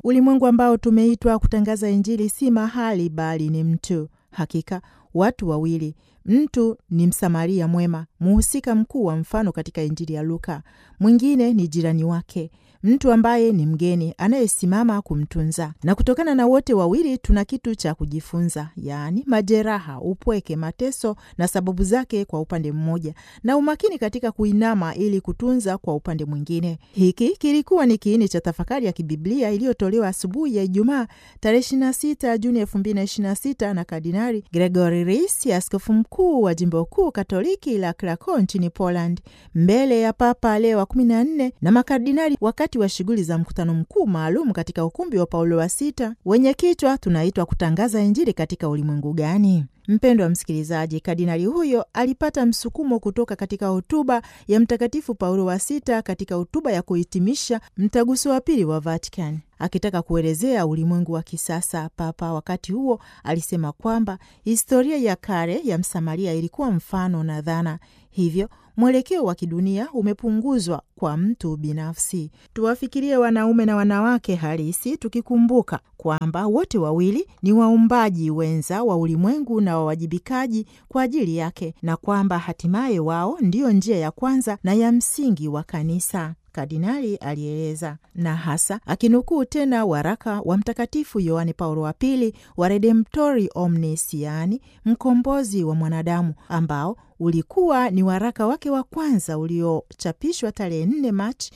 Ulimwengu ambao tumeitwa kutangaza Injili si mahali, bali ni mtu. Hakika watu wawili, mtu ni Msamaria mwema, muhusika mkuu wa mfano katika Injili ya Luka. Mwingine ni jirani wake, mtu ambaye ni mgeni anayesimama kumtunza. Na kutokana na wote wawili tuna kitu cha kujifunza, yaani majeraha, upweke, mateso na sababu zake kwa upande mmoja, na umakini katika kuinama ili kutunza kwa upande mwingine. Hiki kilikuwa ni kiini cha tafakari ya kibiblia iliyotolewa asubuhi ya Ijumaa tarehe 26 Juni 2026 na Kardinali Gregory Reis, askofu mkuu wa jimbo kuu katoliki la Krakow nchini Poland, mbele ya Papa Leo wa 14 na makardinali wakati wa shughuli za mkutano mkuu maalum katika ukumbi wa Paulo wa sita wenye kichwa tunaitwa kutangaza Injili katika ulimwengu gani? Mpendo wa msikilizaji, kardinali huyo alipata msukumo kutoka katika hotuba ya Mtakatifu Paulo wa sita katika hotuba ya kuhitimisha mtaguso wa pili wa Vatican. Akitaka kuelezea ulimwengu wa kisasa, Papa wakati huo alisema kwamba historia ya kale ya Msamaria ilikuwa mfano na dhana, hivyo mwelekeo wa kidunia umepunguzwa kwa mtu binafsi. Tuwafikirie wanaume na wanawake halisi, tukikumbuka kwamba wote wawili ni waumbaji wenza wa ulimwengu na wawajibikaji kwa ajili yake, na kwamba hatimaye wao ndiyo njia ya kwanza na ya msingi wa kanisa. Kardinali alieleza na hasa akinukuu tena waraka wa Mtakatifu Yohane Paulo wa Pili wa Redemptori Omnis, yaani mkombozi wa mwanadamu, ambao ulikuwa ni waraka wake wa kwanza uliochapishwa tarehe 4 Machi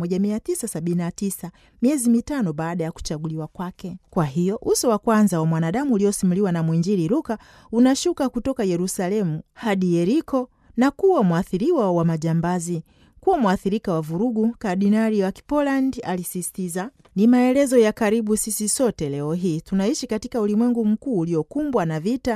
1979 miezi mitano baada ya kuchaguliwa kwake. Kwa hiyo uso wa kwanza wa mwanadamu uliosimuliwa na mwinjili Luka unashuka kutoka Yerusalemu hadi Yeriko na kuwa mwathiriwa wa majambazi kuwa mwathirika wa vurugu. Kardinali wa Kipoland alisisitiza, ni maelezo ya karibu sisi sote leo hii tunaishi katika ulimwengu mkuu uliokumbwa na vita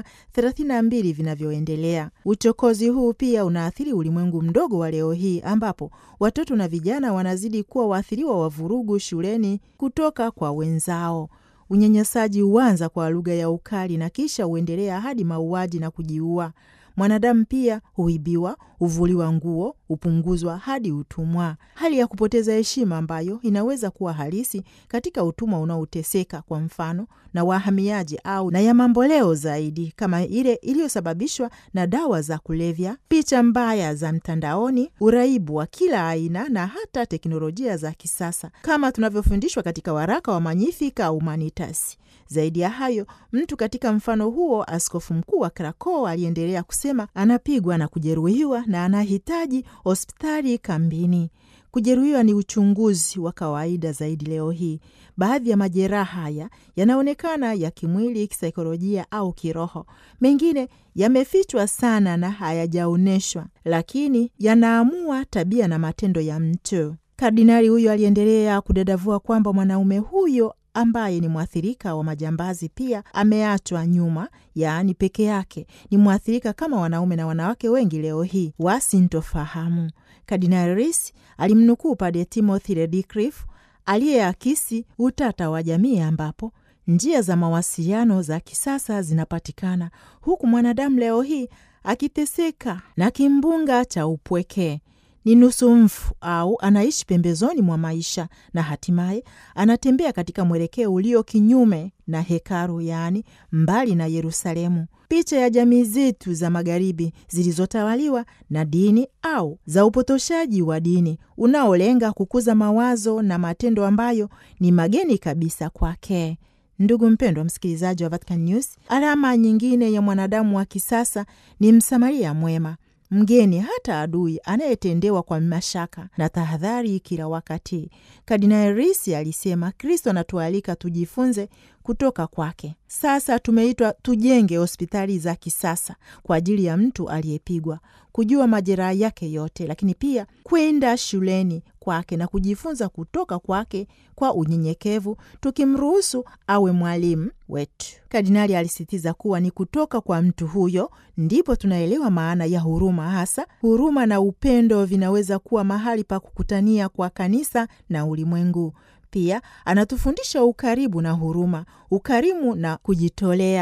32 vinavyoendelea. Uchokozi huu pia unaathiri ulimwengu mdogo wa leo hii ambapo watoto na vijana wanazidi kuwa waathiriwa wa vurugu shuleni kutoka kwa wenzao. Unyanyasaji huanza kwa lugha ya ukali na kisha huendelea hadi mauaji na kujiua. Mwanadamu pia huibiwa, huvuliwa nguo, hupunguzwa hadi utumwa, hali ya kupoteza heshima ambayo inaweza kuwa halisi katika utumwa unaoteseka kwa mfano na wahamiaji au na ya mamboleo zaidi kama ile iliyosababishwa na dawa za kulevya, picha mbaya za mtandaoni, uraibu wa kila aina na hata teknolojia za kisasa kama tunavyofundishwa katika waraka wa Magnificat Humanitas. Zaidi ya hayo, mtu katika mfano huo, askofu mkuu wa Krakow aliendelea kusema, anapigwa na kujeruhiwa na anahitaji hospitali kambini. Kujeruhiwa ni uchunguzi wa kawaida zaidi leo hii. Baadhi ya majeraha haya yanaonekana ya kimwili, kisaikolojia au kiroho. Mengine yamefichwa sana na hayajaonyeshwa, lakini yanaamua tabia na matendo ya mtu. Kardinali huyo aliendelea kudadavua kwamba mwanaume huyo ambaye ni mwathirika wa majambazi pia ameachwa nyuma, yaani peke yake. Ni mwathirika kama wanaume na wanawake wengi leo hii wasintofahamu. Kardinali Reis alimnukuu Padre Timothy Redcliffe aliyeakisi utata wa jamii ambapo njia za mawasiliano za kisasa zinapatikana huku mwanadamu leo hii akiteseka na kimbunga cha upweke ni nusu mfu au anaishi pembezoni mwa maisha na hatimaye anatembea katika mwelekeo ulio kinyume na hekalu, yaani mbali na Yerusalemu. Picha ya jamii zetu za magharibi zilizotawaliwa na dini au za upotoshaji wa dini unaolenga kukuza mawazo na matendo ambayo ni mageni kabisa kwake. Ndugu mpendwa msikilizaji wa Vatican News, alama nyingine ya mwanadamu wa kisasa ni msamaria mwema mgeni hata adui anayetendewa kwa mashaka na tahadhari kila wakati. Kardinali Risi alisema Kristo anatualika tujifunze kutoka kwake. Sasa tumeitwa tujenge hospitali za kisasa kwa ajili ya mtu aliyepigwa, kujua majeraha yake yote, lakini pia kwenda shuleni kwake na kujifunza kutoka kwake kwa unyenyekevu, tukimruhusu awe mwalimu wetu. Kardinali alisisitiza kuwa ni kutoka kwa mtu huyo ndipo tunaelewa maana ya huruma. Hasa huruma na upendo vinaweza kuwa mahali pa kukutania kwa kanisa na ulimwengu. Pia anatufundisha ukaribu na huruma, ukarimu na kujitolea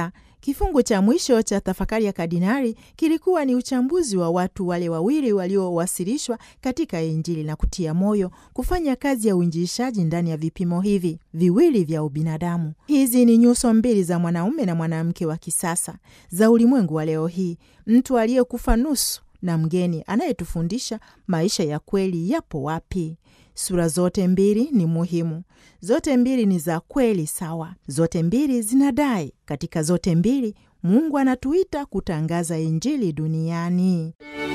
Kifungu cha mwisho cha tafakari ya kardinali kilikuwa ni uchambuzi wa watu wale wawili waliowasilishwa katika Injili na kutia moyo kufanya kazi ya uinjilishaji ndani ya vipimo hivi viwili vya ubinadamu. Hizi ni nyuso mbili za mwanaume na mwanamke wa kisasa za ulimwengu wa leo hii, mtu aliyekufa nusu na mgeni anayetufundisha maisha ya kweli yapo wapi. Sura zote mbili ni muhimu, zote mbili ni za kweli sawa, zote mbili zinadai. Katika zote mbili Mungu anatuita kutangaza Injili duniani.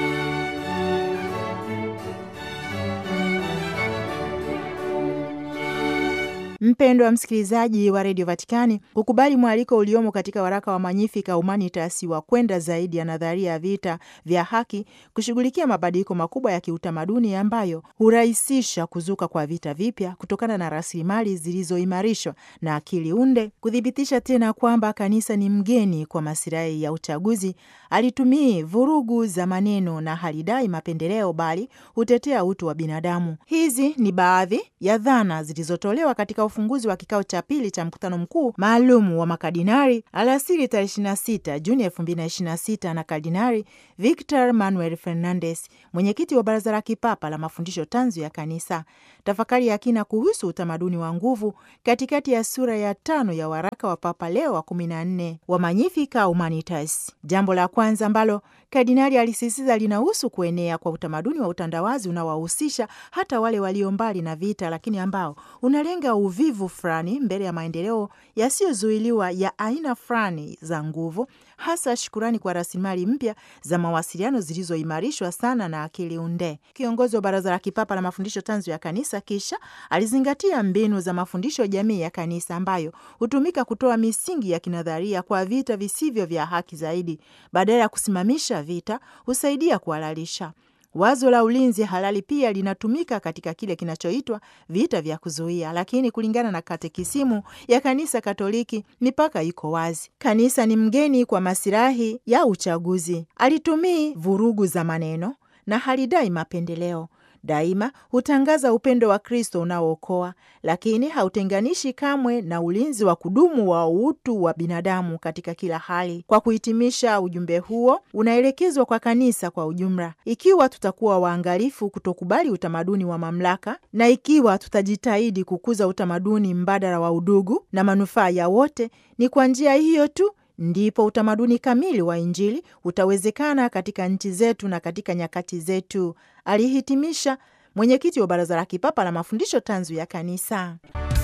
Mpendo wa msikilizaji wa redio Vatikani, kukubali mwaliko uliomo katika waraka wa Magnificat Humanitas wa kwenda zaidi ya nadharia ya vita vya haki, kushughulikia mabadiliko makubwa ya kiutamaduni ambayo hurahisisha kuzuka kwa vita vipya kutokana na rasilimali zilizoimarishwa na akili unde, kuthibitisha tena kwamba kanisa ni mgeni kwa masilahi ya uchaguzi, alitumii vurugu za maneno na halidai mapendeleo, bali hutetea utu wa binadamu. Hizi ni baadhi ya dhana zilizotolewa katika ufunguzi wa kikao cha pili cha mkutano mkuu maalum wa makardinari alasiri tarehe 26 Juni 2026 na Kardinari Victor Manuel Fernandez, mwenyekiti wa Baraza la Kipapa la Mafundisho Tanzu ya Kanisa. Tafakari ya kina kuhusu utamaduni wa nguvu katikati ya sura ya tano ya waraka wa Papa Leo wa 14 wa Magnificat Humanitas. Jambo la kwanza ambalo kardinali alisisitiza linahusu kuenea kwa utamaduni wa utandawazi unaowahusisha hata wale walio mbali na vita, lakini ambao unalenga uvivu fulani mbele ya maendeleo yasiyozuiliwa ya aina fulani za nguvu, hasa shukurani kwa rasilimali mpya za mawasiliano zilizoimarishwa sana na akili unde. Kiongozi wa Baraza la Kipapa la Mafundisho Tanzu ya Kanisa kisha alizingatia mbinu za mafundisho jamii ya Kanisa ambayo hutumika kutoa misingi ya kinadharia kwa vita visivyo vya haki zaidi, badala ya kusimamisha vita, husaidia kuhalalisha Wazo la ulinzi halali pia linatumika katika kile kinachoitwa vita vya kuzuia, lakini kulingana na katekisimu ya Kanisa Katoliki, mipaka iko wazi. Kanisa ni mgeni kwa masilahi ya uchaguzi, alitumii vurugu za maneno na halidai mapendeleo. Daima hutangaza upendo wa Kristo unaookoa, lakini hautenganishi kamwe na ulinzi wa kudumu wa utu wa binadamu katika kila hali. Kwa kuhitimisha, ujumbe huo unaelekezwa kwa kanisa kwa ujumla. Ikiwa tutakuwa waangalifu kutokubali utamaduni wa mamlaka, na ikiwa tutajitahidi kukuza utamaduni mbadala wa udugu na manufaa ya wote, ni kwa njia hiyo tu ndipo utamaduni kamili wa Injili utawezekana katika nchi zetu na katika nyakati zetu, alihitimisha mwenyekiti wa Baraza la Kipapa la Mafundisho Tanzu ya Kanisa.